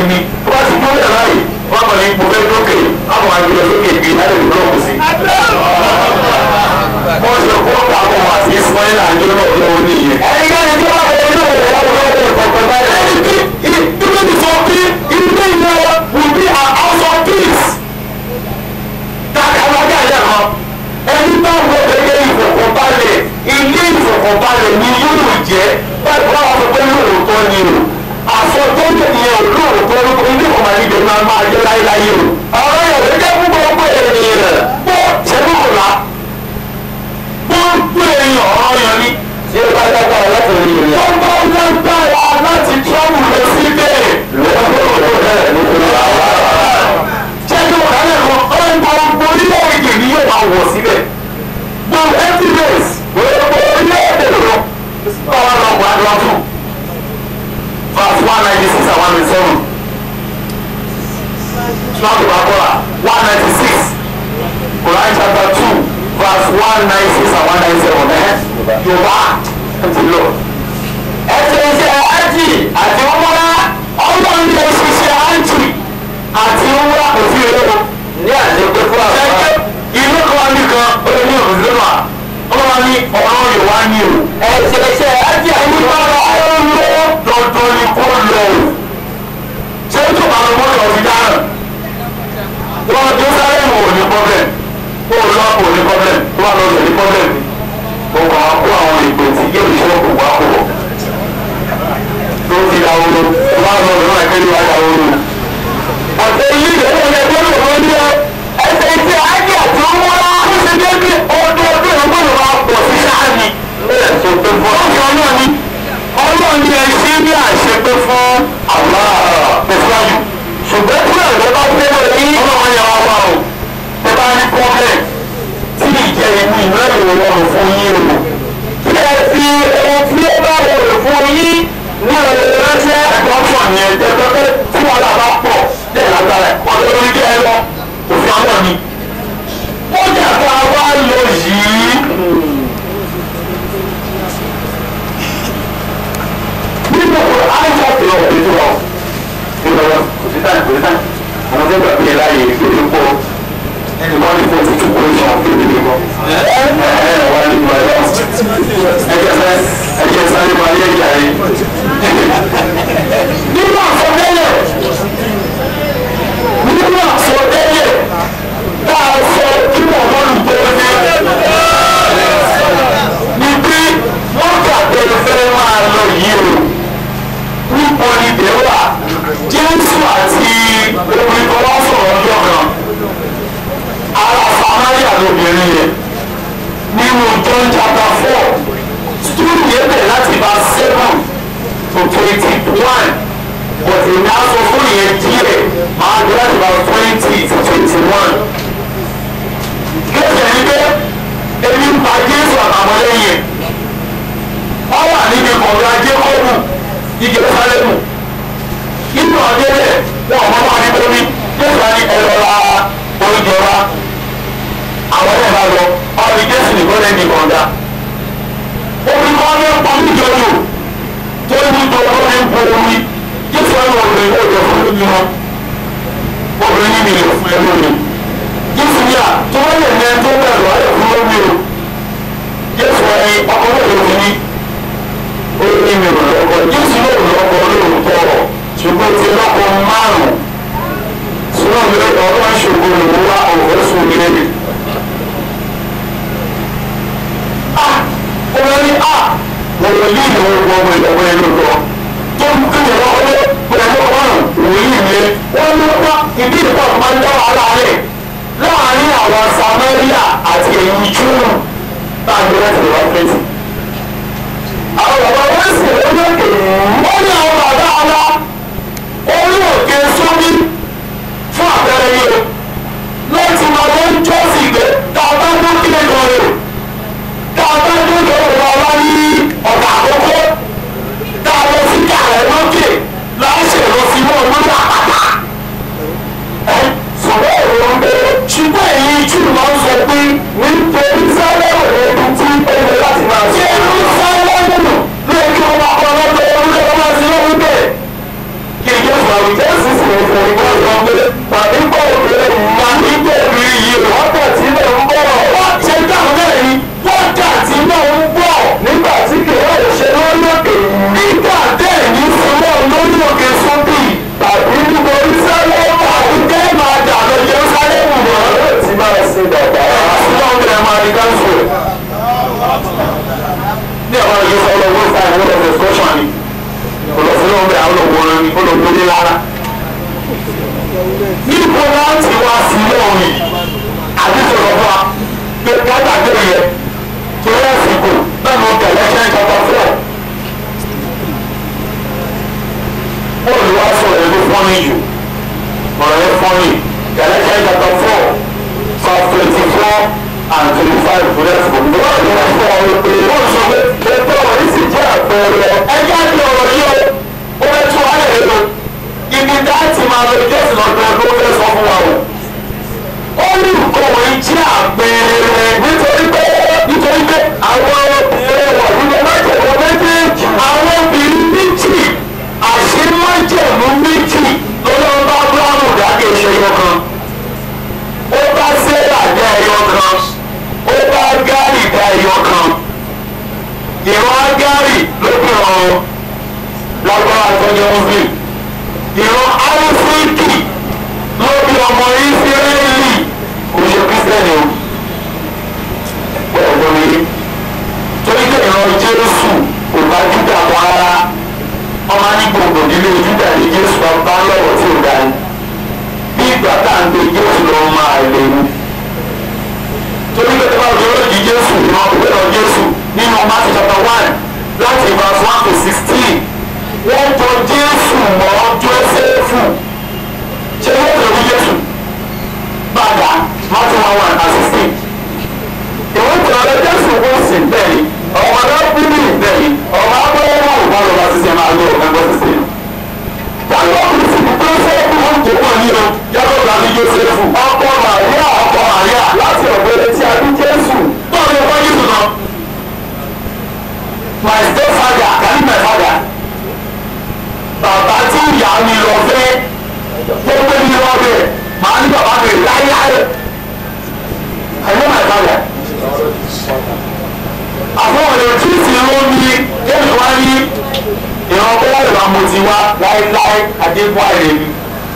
ni tó bá ti dúró yàrá yìí wọ́n kàn ní ipò fẹ́ lókè àwọn àgbẹ̀ lókè bí láti lè lọ́kù sí. wọ́n ṣe kó pa àwọn ọmọ àti ismail àjọ náà lọ́wọ́ nìyẹn. ẹni káyọ̀ tí wọ́n fẹ́ lókè wọ́n lọ́wọ́ kọ̀ọ̀kan báyìí. ẹni tí ìdúró ti sọ pé ilé ìlú will be a house of peace. káàkiri ọjà ìjà kan ẹni bá wọ gẹ́gẹ́ ìfọ̀kànbalẹ̀ ilé ìfọ̀kànbalẹ̀ ni yóò jẹ́ báyìí wọ́n á sọ pé lóòótọ́ ni o àsọtọ́ yẹn ò lóòótọ́ lóko ilé ìfọ̀kànbalẹ̀ ibẹ̀ máa máa jẹ́ láéláé o. ọ̀rọ̀ yẹn ló jẹ́ fún gbogbo ènìyàn bó ṣẹ́gun kò la gbogbo èèyàn ọ̀rọ̀ yẹn ni. ṣé o bá dábàá láti rí i. tó bá lágbára láti tọ́wù lọ síbẹ̀ ṣẹ́gun kò lálẹ́ kan ọ̀rọ̀ gbogbo orílẹ̀-èdè ni yóò máa wọ̀ síbẹ̀ gbogbo evidence gbogbo orílẹ̀-èdè lọ báwa lọ wà lọ fún verse one ninety six and one ninety seven Islam tó bá kọ́ra one ninety six Quran chapter two verse one ninety six and one ninety seven ẹ̀ Yorùbá ẹ̀ ti lọ. ẹ ṣe iṣẹ́ ájì àti ọmọlá ọlọ́run lè ṣiṣẹ́ ájì àti ọmọlá kò sí èrò ní àdéhùn fún àwọn. ìlú kan wá nìkan ó lè ní òrùlé mà ọlọ́wọ́ ní ọ̀rọ̀ yorùbá ní o. ẹ̀ṣẹ̀ ẹ̀ṣẹ̀ ájì àti ọmọlá ọlọ́run dandan ni kó lọ o. ṣé tó máa lọ mọ́tò ọ̀sìn dáhùn. wọ́n tó sáré mọ̀ ò ní pọ́blẹ̀m kó o lọ kó o ní pọ́blẹ̀m tó wà lọ́sẹ̀ ní pọ́blẹ̀m mo kàn á kó àwọn ìpè tí yóò ṣe òkú wá kó tó ti da ooru tó bá lọ lọ́wọ́ ẹgbẹ́ ló wá da ooru. ọ̀sẹ̀ yìí lè wọlé ẹgbẹ́ ló wọ́n ní ọ ẹsẹ̀ ìṣe ájì àti ọmọlá ó ṣe dé bí ọdún ọdún ọgbọ́n ló máa pọ̀ sí sáàni. bẹ́ẹ̀ tó pé fún ọ̀sẹ̀ ọlọ́ọ̀ ni ọlọ́ọ̀ ni ẹ ṣe bí àṣepé fún àwọn tẹ̀síwájú. ṣùgbọ́n tí àwọn bá fẹ́ lọ ní ọlọ́wọ́ yẹn wá wá o tẹ bá ní pọ́blẹ̀ tí ìjẹ́ ìlú ìrẹ́lẹ̀ rọrùn fún yín o. kí ẹ fi ohun tí ó bá rọrùn fún yín ní ọ̀rẹ́ ránṣẹ́ ẹ̀dọ́fọ̀ yẹn tẹ́tẹ́tẹ́ tí wọ́n là bá pọ̀ lẹ́yìn lágbára ẹ̀ ọ̀dọ́ lórí kẹ́ ẹ lọ òfin àwọn ni. ó jà ká wá lọ yìí. nínú àìsàn tó lọ òbí tó lọ nínú wọn kò sí táyì kò sí táyì àwọn tó gbàgbé ẹ láàyè ìgbèrè pọ̀ ẹni wọ́n ní fóònù tó kó ìṣàn kéde ní kọ́. ẹ ẹ wọ́n ní ìgbà yọ ẹjẹ sẹ ẹjẹ sáré máa yẹ ìjà yìí. nínú àsọtẹ́lẹ̀ nínú àsọtẹ́lẹ̀ tá a sọ kí wọ́n wọ́n lù tó ní. ní bí wọ́n kà tẹ̀lé fẹ́ máa lọ yìí o nípa ibẹ̀ wà jésù àti obìnrin kan wá sọ̀rọ̀ ọjọ́ kan ara samaria lóbìnrin yẹn nínú john chapter four story yẹn bẹ̀rẹ̀ láti bá seven to twenty one but èmi á sọ fún yẹn díẹ̀ máa gbé láti bá twenty to twenty one. Gẹ́gẹ́ ní pé ebi ń pa Jésù àtàwọn lẹ́yìn wọ́n wà níbi kọ̀ọ̀dọ̀ Jékọ́bù ní Jerúsálẹ́mù. Nínú ọ̀dẹ́lẹ̀ wọn ò mọ́ máa ní bomi Jésù á ní ẹ̀rọ ra oúnjẹ wa. Àwọn ẹ̀ bá lọ, ọ̀rọ̀ Jésù nìkan lẹ́yìn ní kọ̀ọ̀dà. Omi kan ní ọ̀pọ̀ níjọ́jọ́ tó ní tó ó ní bo omi. Jésù á ní obìnrin ó jẹ fún mi wọn. Obìnrin ní mi lè fún ẹ lómi. Jésù ní à tó wọ́n lè ní ẹ tó bẹ̀rù ayọ̀ fún lómi o. Jésù ẹni ọkọ̀ lóde òfin ní ó ní mi rò lọ́kọ̀ Jésù ló rò lọ́kọ̀ lóòótọ́ ṣùgbọ́n ti lọ́kọ̀ márùn-ún. Sọ́nà mi ọ̀rọ̀ ṣògo lòun wá òfin sùn ní ẹ̀mí. Ah! Ọmọ ní à wọ́n yí ìlú ọgbọ́n ọmọ ìjọba ẹni lọ. Tó ń kí ìrọ̀ ọwọ́ pẹ̀lú ọ̀rùn wòlíì mi. Wọ́n ló wá ìdí ìpọ̀ máa ń dá wàhálà rẹ̀ láàárín àwọn Samaria àti èyí Júù láàárín láti lè wá pẹ́ẹ́tì. Àwọn bàbá wọn sì lórí òkè. Wọ́n ní àwọn bàbá wa orí òkè sóbí fún àpẹẹrẹ yìí o. Láti máa lọ ń jọ́sìn gbé tá a bá ń dún kílẹ̀ gan rẹ̀. Tá a bá ń dún lọ́wọ́ wa ní ọ̀gá àkókò. Tá a lọ sí kàrẹ̀ lókè láṣẹ lọ sí wọn lórí àpáta ṣùgbọ́n èrò ń bẹ ṣùgbọ́n èyí jù máa ń sọ pé nítorí sálẹ̀wò ẹni tí ó yẹ láti máa ṣe. ṣé irú sálẹ̀wò ló kí wọ́n máa kọ́ lọ́dọ̀ orúkọ wọn máa ṣe lóhun jésù sì ń fún ìgbà kan pé tàbí kò rí tàbí kò rí yìí wákàtí náà ń bọ̀. wọ́n ṣe dáhùn náà ni wákàtí náà ń bọ̀. nígbà tí kìlọ̀ ṣe lórí òkè nígbà bẹ́ẹ̀ ní sinmọ́ lórí òkè sóbì tàbí níbo ìsálẹ́mù àti tẹ́ máa dà lọ Jerúsálẹ́mù mọ́. yóò ti máa sin bàbá. àṣìlọ́ ń bẹ̀rẹ̀ máa di káńsù. ní àwọn ìlú sọ̀rọ̀ wọ́n fà wọ́n lọ discussion ni olùsọ̀rọ̀ ń bẹ àwọn olùwòran ni olùwòran lára. níbo láti wá sí lọ́ọ̀rìn àti sọ̀rọ̀ fún wa pé kájà gbé yẹ tó yẹ sìnkú náà ló tẹ̀lé ṣẹ́ ìjọba fún ọ. bọ́ọ̀lù wa sọ̀rọ̀ ẹ̀rọ fọ́nì jù ọ̀rọ̀ ẹ̀ fọ́nì tẹ̀lé ṣẹ́ ìjọba fún ọ sọ twenty four and twenty five for that for me. wọ́n yóò fọ ọ̀rọ̀ pé wọ́n sọ pé ètò ọ̀rọ̀ yìí sì jẹ́ àpẹẹrẹ ẹjẹ́ àti ọ̀rọ̀ yìí o ó fẹ́ tún wáyé rẹ lọ ibi dáàtì máa lọ jẹ́sìn lọ́dún ló fẹ́ sọ fún wa o. ó ní nǹkan wọ̀nyí jẹ́ àpẹẹrẹ nítorí pé nítorí pé àwọn obìnrin wọ̀ nínú májèlú méjèèjì àwọn obìnrin méjì àṣemájẹ̀mú méjì lọ́dọ̀ bá búrọ́mù dákẹ́ ìṣẹ́yọ kan ó bá sẹ́là dá ẹyọ kan ó bá gárì dá ẹyọ kan ìran agárì ló fi hàn lágbára àtọ́jọ́ ń fi ìran árífíìkì ló fi ọmọ ìsírẹ́lì kò ṣe kírísítẹ́nì o ọ̀gbọ́n mi torí pé ìran jésù kò bá júdà mọ́ rárá ọmọ ní gbogbo nílé júdà ní jésù bá lọ́wọ́ tí ò dá ní bí ìgbà tá à ń gbé jésù lọ máa léwu torí pé tẹ́lá òjò lójì jésù ìran òwe lọ jésù nínú Matthew chapter one láti verse one to sixteen wọ́n jọ jésù mọ́ jósẹ́fù ṣé wọ́n tẹ̀lé fún jésù bàdà Matthew one one and sixteen ìwọ́n tẹ̀lé jésù wọ́n sì bẹ́ẹ̀ ni ọmọ arábìnrin bẹ́ẹ̀ ni ọmọ abọ́wọ́ wà lọ́wọ́ sísè máa lọ ọ̀gá gbọ́ sísè tàbí ọkùnrin sì ní jósẹ́fù wọn kò wọ́n ní o yàtọ̀ láti jósẹ́fù ọkọ màríà ọkọ màríà láti ọ̀gbẹ́rẹ́ tí a bí jésù bọ́ọ̀ ni ọkọ jésù náà my stepfather kàní my father bàbá tí ìyá mi lọ fẹ́ tó gbé mi lọ bẹ̀ màá ní bàbá mi láyáyé I know my father àwọn ọ̀rẹ́ tí ti ló ní kéèmì wá ní ìran bẹ́ẹ̀ ìwà mo ti wá láéláé adébúwá rẹ̀ mi.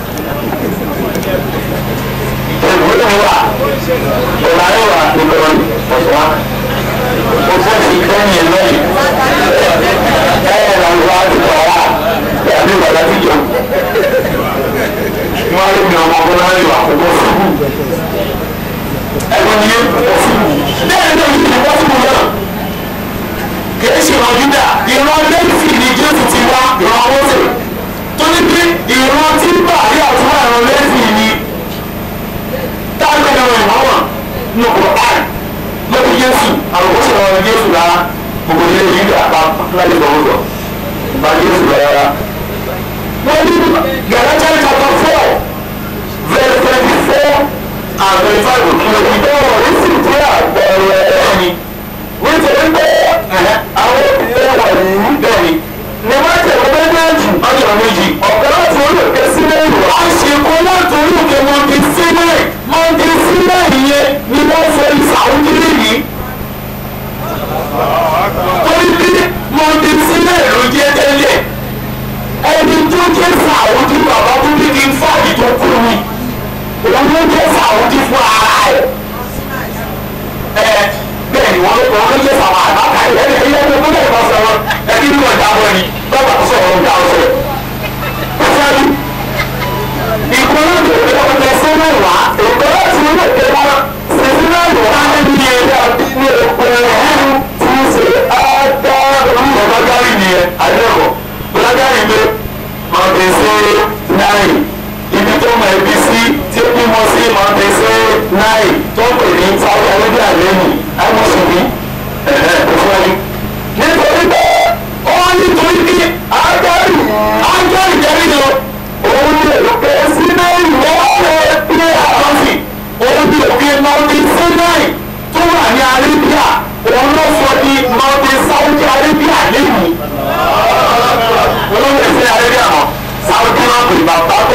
ìtẹ̀wé ló wà ọ̀làyé wà ìkọ̀rọ̀ ọ̀sán wa o fẹ́ fi kẹ́yìn lẹ́yìn ẹ̀ ẹ̀ lọ́wọ́ àti wàhálà àbí bàbá ti jọ. wọ́n á lè gbìyànjú ọmọ ọgbọ́n láyé wà kókó fún un. ẹ̀gbọ́n ni yé kókó fún un. bẹ́ẹ̀ ni èyí ti wọ́n fún un náà. kìí ṣe ìran Júdà ìran lẹ́fì ni Jésù ti wá ìran Mósè. tó ní pé ìran tí bàálí àtúwà ìran lẹ́fì ni. táwọn ẹ̀rọ ìwọ̀n nù kọ̀ áì lórí Jésù àwọn kò sọ̀rọ̀ ní Jésù rárá gbogbo ilé yìí dà bá láyé lọ́wọ́ bá Jésù rárá. wọ́n ní Galatians chapter four verse twenty four and twenty five òkúlẹ̀ ìdánwò ní sì jẹ́ àpẹẹrẹ ẹni nítorí pé àwọn obìnrin wà ní bẹ́ẹ̀ni ni wọ́n tẹ̀lé méjèèjì ọjọ́ méjì ọ̀gá láti orí òkè sílẹ̀ ìlú. a ṣe kó láti orí òkè mọ̀ndé sílẹ̀ mọ̀ndé sílẹ̀ yẹn ni wọ́n fẹ́ ìsàwùjí nìyí. torí bí mọ̀ndé sílẹ̀ ló jẹ́ tẹ́lẹ̀ ẹni tó jẹ́ sàwùjí bàbá tó ní kí n fàyè tó kú mi òun ló jẹ́ sàwùjí fún ara ẹ̀. ẹ bẹ́ẹ̀ ni wọ́n ló kọ́ ló jẹ́ sàwọn àbáta ẹ̀ ẹ̀ ẹ̀ ẹ̀ tó lè bá sọ̀rọ̀ ẹbí ní ọjà wọn ni bàbá tó sọ̀rọ̀ ọjà ọ̀sẹ̀. pẹ̀sẹ́ni ìkọ́lá tó lè wọ́n lọ sí náà wá ìkọ́lá tí ó lè tẹ́ wọn sísí náà lọ wá ní ẹ̀rọ ní ọ̀pẹ̀rẹ̀ ẹ̀rù tí ó ṣe áádá orúkọ bágárì nìyẹn àdéhùn bágárì lé mọ̀tẹ́sẹ̀ náì ibi tó mọ ẹbí sí tí ó bímọ sí mọ̀tẹ́sẹ̀ náì tó pè ní sáwọ́ ọlọ́dẹ àlẹ́yìn àmọ́sùnmí ẹ̀ẹ́ òfurufú nítorí pé ó nítorí bí ágárì ágárì jẹ́rìí lọ òun ní òkè sinai lọ́wọ́ pé àkọsí òun ní òkè mọ́tì sinai tó wà ní arabia òun ló sọ di mọ́tì saudi arabia lẹ́yìn olóńgbò sí arabia mọ́ saudi náà pè bàbá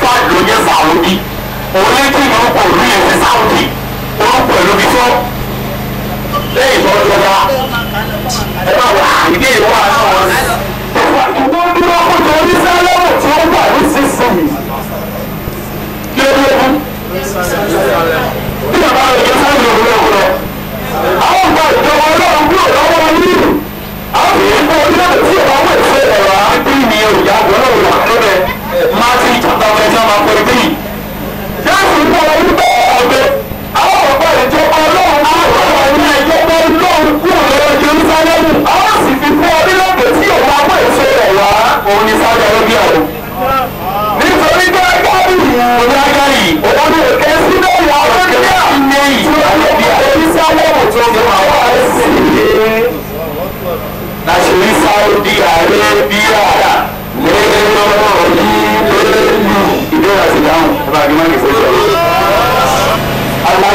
fad ló jẹ́ Saudi òun lè tí orúkọ òru yẹn sí Saudi orúkọ ìlú bí tó lẹ́yìn tó jọba ẹ bá wà ìbéèrè wà náà wọn. ìwọ dúró kó tó ní sálọ́mù tí ó wà ní sísìn kí ló dé fún. bí bàbá rẹ̀ jẹ́ sáyẹn òun lọ́wọ́ lọ. àwọn ọgbà ìjọba ọlọ́run kúrò lọ́wọ́ nínú. àwọn èèyàn kọ́ orílẹ̀-èdè tí ìwà wọ̀ ìfẹ́ ẹ̀rọ àbí ni òyà gbọ́dọ̀ wà lóbẹ̀. Martin chapter twenty one verse three. Jésù ń bọ̀ wọ́n bọ̀ ọ̀gbẹ́. Àwọn ọ̀pọ̀ ìjọba ọlọ́run kúrò lọ́wọ́ ní ìjọba ọlọ́run kúrò lọ́wọ́ Jerúsálẹ́mù. Àwọn sì fi fún orílẹ̀-èdè tí ìwà wọ̀ ìfẹ́ ẹ̀rọ òun ni Sáúdì Arábíà o. Nítorí pé Agáyì òní Agáyì òun ni òkè sílẹ̀ ìyá Arábíà ní ìjọba Jerúsálẹ́mù tó ń bọ̀ wá sí i. Nàṣírí Sáúdì Arábíà lẹ́nu ìbéèrè àti ìdáhùn ẹ bá gbẹ́mọ́ ní ìfowópamọ́. Àlá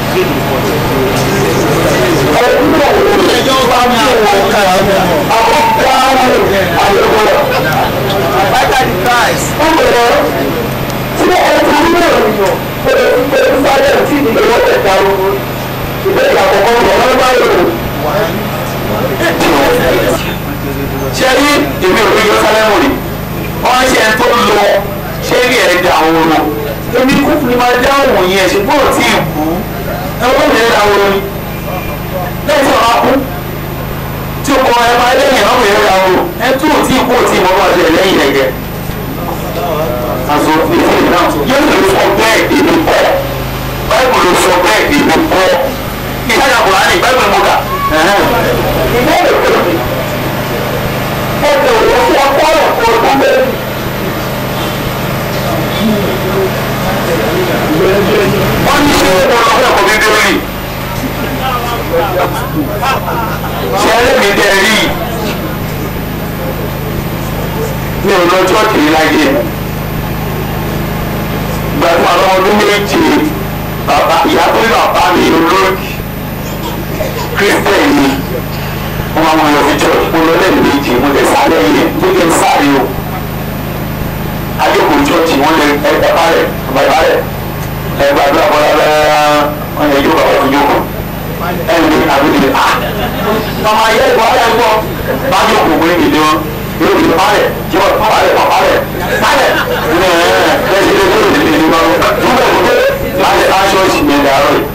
ẹjọ́ bá mi àwọn kára àwọn kára àyẹ̀wò Bàtà di Christ. Ó bẹ̀rẹ̀ tí ẹ ti rí náà nìyàn pé pé sáré tí ìgbéwọ́ tẹ̀ ta o. Ìbéèrè àkọ́kọ́ ọ̀rọ̀ bá yọ̀ ṣe rí èmi ò rí Jerusalem rí wọ́n ṣe ń tó lọ ṣé rí ẹ̀ dà wọ́n lọ èmi kú ni máa dá òun yẹn ṣùgbọ́n ò tí ì kú ẹ̀wọ́n mi dà wọ́n ni lẹ́yìn tí wọ́n á kú tí o kọ ẹ máa lẹ́yìn ọ̀hún yẹn dà wọ́n ẹ tó ò tí ì kú ò tí ì mọ́ bá ṣe lẹ́yìn ẹ̀gẹ́ àzọ ìfẹ́ náà yóò lè sọ bẹ́ẹ̀ ìlú pọ̀ báyìí ló sọ bẹ́ẹ̀ ìlú pọ̀ ìtajà kùránì báyìí ló mọ̀ ká ìbéèrè kejì ẹgbẹ́ òwò tí a kọ́ ọ̀pọ̀ ọdún bẹ́ẹ̀. wọ́n ní ṣé wọ́n lọ fún ọkọ̀ bíbélì ṣé ẹlẹ́mìí dẹ́ rí mi ò lọ chọ́ọ̀kì rí láyé gbàgbọ́ àwọn ọdún méje bàbá ìyá tó ní bàbá mi olóògì kírísítẹ̀nì wọn máa ń lọ sí church mo lọ lẹ́nu méjì mo lè sáré yẹn mo lè sáré o adékòó church wọn lè ẹgbẹ́ parẹ́ bàbá rẹ̀ ẹgbẹ́ àdúrà bọ́lá bẹ́ẹ̀ wọn yẹ jókòó àwọn ìjókòó ẹni ní àbúrò ah màmá yẹ ìwà ayé gbọ́ bá jókòó pé ìdí wọn yóò fi parẹ́ jẹ́ wọn parẹ́ wọn parẹ́ parẹ́ ẹ̀ ẹ̀ ẹ̀ ṣe lè tó lè lè ní wọn dúpẹ́ dúpẹ́ láti aṣọ ìṣìyẹn dàrọ́ yìí.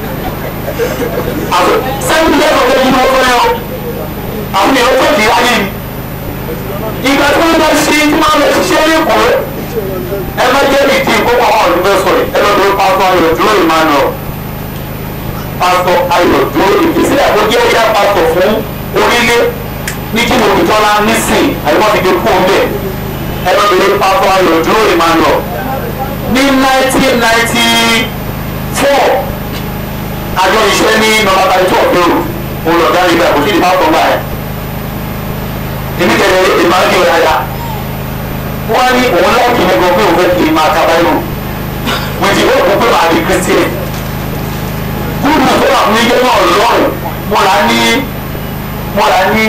sẹ́yìn lẹ́kọ̀ọ́ lẹ́yìn ní wọ́n fẹ́ yọ àwọn èèyàn tó di ayé mi ìgbà tí wọ́n bá ṣe tí wọ́n lọ ṣiṣẹ́ lẹ́kọ̀ọ́ ẹ má jẹ́ ìdí ìkókò àwọn ọ̀dùnfẹ́ sọ̀rọ̀ ẹ lọ́dọ̀ pásítọ̀ ayọ̀ dúró Emmanuel pásítọ̀ ayọ̀ dúró ìfisílẹ̀ tó jẹ́ ìyá pásítọ̀ fún orílẹ̀ ní kí mo fi tọ́lá nísìn àyẹ̀wò ti gbé kún bẹ́ẹ̀ ẹ lọ́dọ̀ pásítọ̀ ayọ̀ dúró Emmanuel ní nineteen ninety four àjọ ìṣẹ́ ní nọ́mbà thirty two ọ̀dọ́rù òun lọ̀gá ìgbà kò sí ìdí pásítọ̀ gbà ẹ̀ èmi tẹ̀lé ìmáàkì ọ̀yàyà wọ́n ní òun láìkì ní gbogbo òun fẹ́ kí n máa ka báyìí wọ́n ti wọ́n kó pé màá di christian gúrú tó wà fún ilé náà lọ́rùn mo rà ní mo rà ní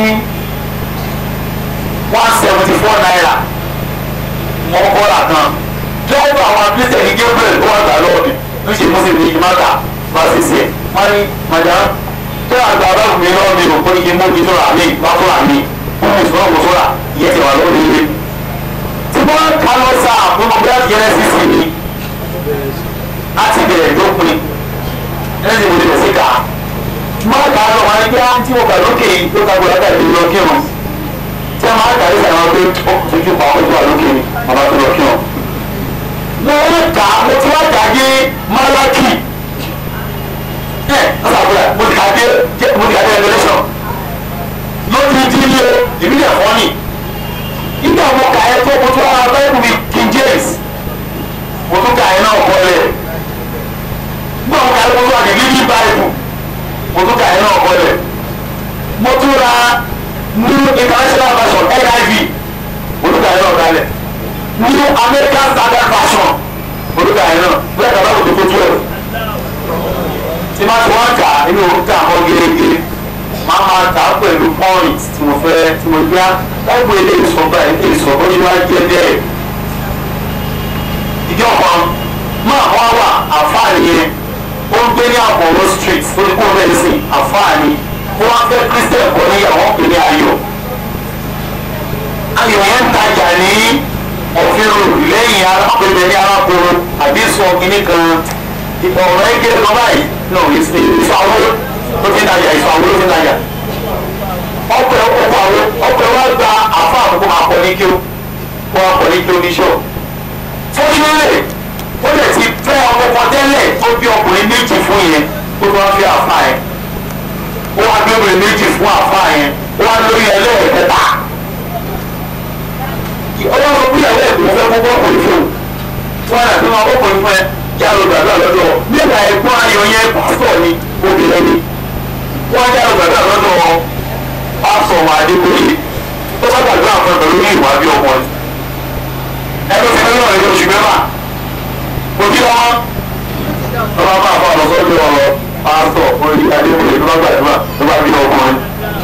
one seventy four naira mo kọ́ ra kan lọ́wọ́ àwọn christian ní gabriel tó wà gbà lọ́ọ̀dì ló ṣe muslim ní ìmáàkà bá ṣe ṣe wọ́n ní madam tó àgbà bá wù mí lọ́wọ́ mi ò kó ní kí n mú kí n tó rà mí bá tó rà mí fún ìṣòro kò sóra ìyẹn ti wà lórí ilé tí wọ́n ká lọ sa àfúnmọ́ bí láti yẹrẹ sí sí mi láti bẹ̀rẹ̀ dópin ẹni mo lè bẹ̀ sí ká máa kà á lọ wọn ẹgbẹ́ tí mo kà lókè yìí ló ka gbọdọ̀ tàbí lọ kí wọn tí a máa kà á sàn wọn pé ó fojú pa ọkọ̀ tó wà lókè ni bàbá tó lọ kí wọn. mo ń kà á mo ti wá kà á dé Málákì ẹ ọ̀sán àbúrò mo ti kà á dé mo ti kà á dé Revelation lórí ìdílé ìbílẹ̀ fọ́nì nígbà mo kà ẹ́ tó mo tún ara bẹ́ẹ̀ mi King James mo tún kà ẹ́ náà kọ́lẹ̀ nígbà mo kà ẹ́ tó tún àdé Living Bible mo tún kà ẹ́ náà kọ́lẹ̀ mo tún ra New International Version NIV mo tún kà ẹ́ náà kálẹ̀ New American Standard Version mo tún kà ẹ́ náà bẹ́ẹ̀ kà bá kò tó tó twelve tí má ti wọ́n kà inú òkúta àwọn gẹ́gẹ́ máa máa kà á pẹ̀lú point tí mo fẹ́ tí mo gbá láìpẹ́ ilé ìsọ̀bà ilé ìsọ̀bà ó ṣe wá jẹ́ bẹ́ẹ̀ ìjọ kan máa wá wà àfáàní yẹn ó ń gbé ní àbọ̀wọ́ street ó ní kó bẹ́ẹ̀ sí àfáàní ó wá fẹ́ christian kọ́ níyàwó pè ní ayọ̀ ayọ̀ yẹn ń tajà ní òfin road lẹ́yìn arákùnrin ní arákùnrin àbí sọ kínní kan ọ̀rọ̀ ẹ̀ kéré kan báyìí no ìfàwọ́ ló fi ń tajà ìfàwọ́ ló fi ń tajà ọpẹ ọkọ àwọn ọpẹ wa gba àfa àkókò máa kọ ní kí ó wọn kọ ní kí ó ní sọ fọlọ́lẹ̀ ó lè ti fẹ́ ọkọ kan tẹ́lẹ̀ tó bí ọkùnrin méjì fún yẹn ó wá fi àfa yẹn ó wá bí obìnrin méjì fún àfa yẹn ó wá lórí ẹlẹ́ẹ̀kẹta ọlọ́run bí ẹlẹ́ẹ̀kẹta fẹ́ kó ọkùnrin fún wọn àti wọn ọkùnrin fún ẹ jáde gbàgbà lọ́dọ̀ nígbà ẹ̀gbọ́n ayọ̀ yẹn pásítọ̀ ni obìnrin ni wọ́n jáde gbàgbà lọ́dọ̀ pásọ wà adébóyè tó bá gbàgbé àwọn pẹ̀lú ní ìwà bí ọmọ ni ẹgbẹ́ fi mílíọ̀nù ẹgbẹ́ oṣù mẹ́fà kò kí wọn wọn bá bá ọ̀rọ̀ sọ́dọ̀ ọ̀rọ̀ pásọ orí adébóyè tó bá gbàgbé tó bá bí ọmọ ni.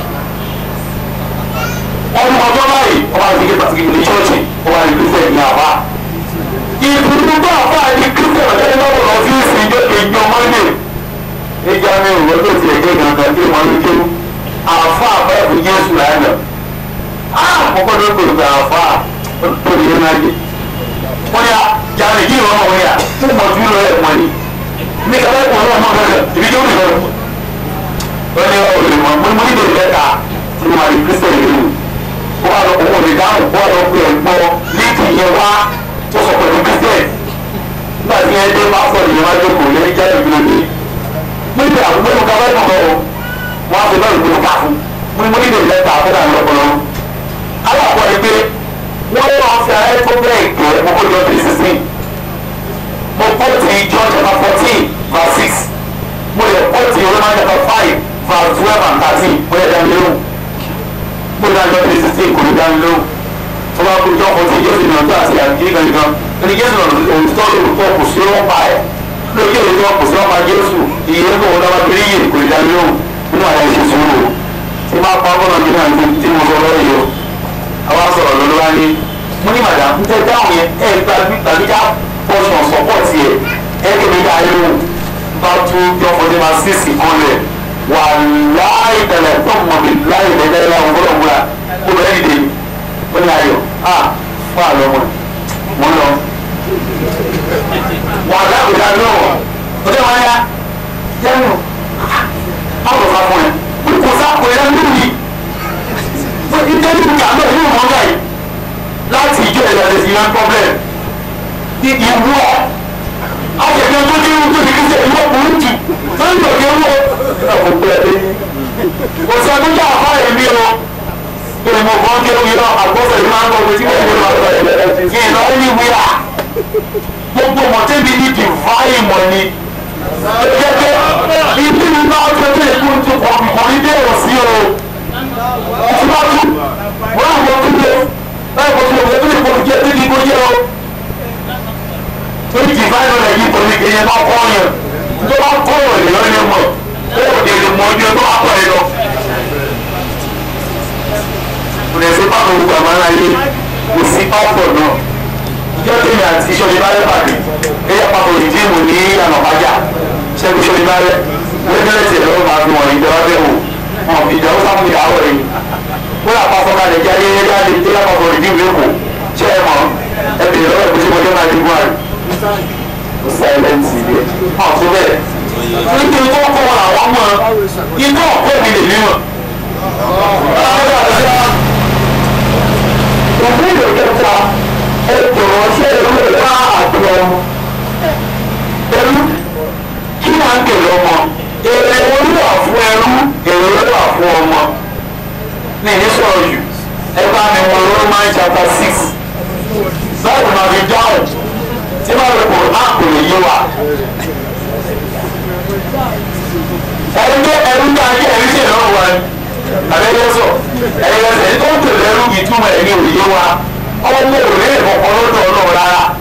ọdún ọjọ́ báyìí ọba àti ike pàtàkì ní ṣọ́ọ̀ṣì ọba àti kristian ní àbá. ìbùdó bá àbá àti kristian ọ̀dẹ́ lọ́wọ́ lọ sí ìsìn ìjọ ìjọ mọ́ndé. ìjà mi ò wọ́n tó ti ẹ̀jẹ̀ gangan tí wọ́n ń kéwù àfa àbẹ̀wò jésù lánàá àkọ́kọ́ ló pè pé àfa tó lè náà jẹ wọ́n yà jàre yìí wọ́n wọ́n yà fún mọ̀tún lọ ẹ̀ wọ́n ni ní kàwé kò wọ́n mọ̀ bẹ́ẹ̀ ibi tó ń lọ wọ́n ní ọ̀rẹ́ mọ̀ mo ní ìdè lẹ́ta tí wọ́n rí kristian yìí wọ́n wà lọ kó wọ́n lè dáhùn wọ́n lọ pé ẹ̀ gbọ́ líìkì yẹn wá tó sọ pẹ̀lú kristian nígbà tí ẹ dé bá sọ̀rọ̀ yẹn wá jókòó lẹ́yìn jáde ìgbìlẹ̀ mi mo ní àbúgbé mo kàwé kọ̀ lọ́wọ́ wọn fi bẹ́ẹ̀ ló ká fún mo ní mo nílò lẹ́tà fún àwọn ọpọlọ alákọ̀ọ́ ni pé wọ́n yọ ọ̀fẹ́ ayé tó bẹ́ẹ̀ gẹ́ mo kó jọ three sixteen mo kó ti John chapter fourteen verse six mo lè kó ti Roman chapter five verse twelve and thirteen mo lè dá mi lóhùn mo lè dá John three sixteen kò lè dá mi lóhùn mo bá kó John fourteen Jésù ní ọjọ́ àti àgbéyé kan nìkan ẹni Jésù náà òtítọ́ lóòótọ́ kò sí ọ̀pá ẹ̀ lókè òtítọ́ kò sí ọ̀pá Jésù ìyẹn kò wọ́n dábàá kiri yìí kò lè dá mi lóhùn nínú àwọn ẹ̀ṣẹ̀ sùúrù tí máa pa ọgbọ́n ọdún náà tí mo sọ lọ́rọ̀ yìí o àwa sọ̀rọ̀ lọ́dọ́ wá ní mo ní màdà ń tẹ́ dáhùn yẹn ẹ̀ tàbí ká pọ̀ṣọ̀ sọ́pọ̀tì ẹ̀ ẹ̀ kí mi dá irú bá tún jọ fọdé máa sí sí kan lẹ̀ wà láì tẹ̀lẹ̀ tó mọ̀ mi láì lẹ́gbẹ̀rẹ́ láwọn gbọ́dọ̀ múra ó bẹ̀rẹ̀ dìde ó ní ayọ̀ a fún àlọ́ mọ̀ wọ́n lọ. wà lágbèdá lọ́wọ́ ó dé wọn yá yẹ́nu báwo fa fún ẹ kò sá kò yẹ nínú yìí ìdílé ní ìgbà náà yóò mọ báyìí láti ìjọ ìlà lè fi yan problem ní ìwọ àjẹjọ tó dé tó ti kíkẹ ìwọ burú jù lórí òkè wọ ọkọ pẹ ẹ kò sí ọdún jà fún ẹmí o kí ni mo fọ́n kí ló yọ àgbọ̀fẹ̀ ní máa ń bọ̀ wọ́n tí wọ́n yọ ọ́ kí ni lọ́ọ́ ní wíwá gbogbo mọ̀tẹ́bi ní divine money gẹ́gẹ́ ibi ní bá ọjọ́ tó yẹ kó tó kọ̀ kọ̀ ní dé wọ̀ sí o. Ìtúbọ̀tú wọ́n àwọn tó yẹ báyìí kò tó yẹ kó tó yẹ kó tó yẹ kó yẹ o. Torí divine rẹ̀ yìí kò ní kéye bá kọ́ yẹn. Tó bá kọ́ wọ̀ lè lọ yẹn mọ̀. Ó kò tẹ̀lé mọ ọjọ́ tó bá kọ́ yẹn lọ. Kò lè ṣe pàtó gbogbo àmàlà yìí kò sí pásítọ̀ náà ìjọ tèmi àti ìṣòro ìbálẹ̀ pàdé ẹ̀yà papọ̀ ìdíìmù ní ìyànà ọ̀bájà ṣẹ́gun ìṣòro ìbálẹ̀ wẹ́gẹ́lẹ́ tiẹ̀ lọ́wọ́ máa fi wọ̀nyí ìjọba bẹ́ẹ̀ wò wọn fi ìjọba sáfù ìyàwó rẹ̀ wọ́n yà pàṣọ kalẹ̀ jẹ́ ayẹyẹ jáde ẹ̀yà papọ̀ ìdíìmù lẹ́kọ̀ọ́ ṣé ẹ mọ̀ ẹ bèrè lọ́wọ́ ìgbésí mọ́jọ́ máa dìbò àrè sáyẹ́ǹsì rẹ̀ ọ̀ tó bẹ́ẹ̀ nítorí tó kọ́ wọn àwọn mọ̀ inú ọ̀pọ̀ mi lè mímọ̀ òfin ìròkẹta ẹ̀tọ́ ṣe ìlú ìlà àjọ ẹrú kí wọ́n ń kèlè ọmọ èrè olúwa fún ẹrú èrè olúwa fún ọmọ ní ní sọ̀rọ̀ jù ẹ bá mi wọ Roman chapter six báyìí máa fi dáhùn tí wọ́n lè kó áàpù lè yé wa. ẹni tó ẹrú tó ayé ẹrú ṣe lọ́wọ́ wa ni àbẹ́yẹ sọ ẹ̀yẹ ẹ̀sẹ̀ tó ń tẹ̀lé ẹrú ìtumọ̀ ẹ̀ ní òye wa ọmọ òrùlé ìkọ̀kọ̀ lọ́dọ̀ ọlọ́run rárá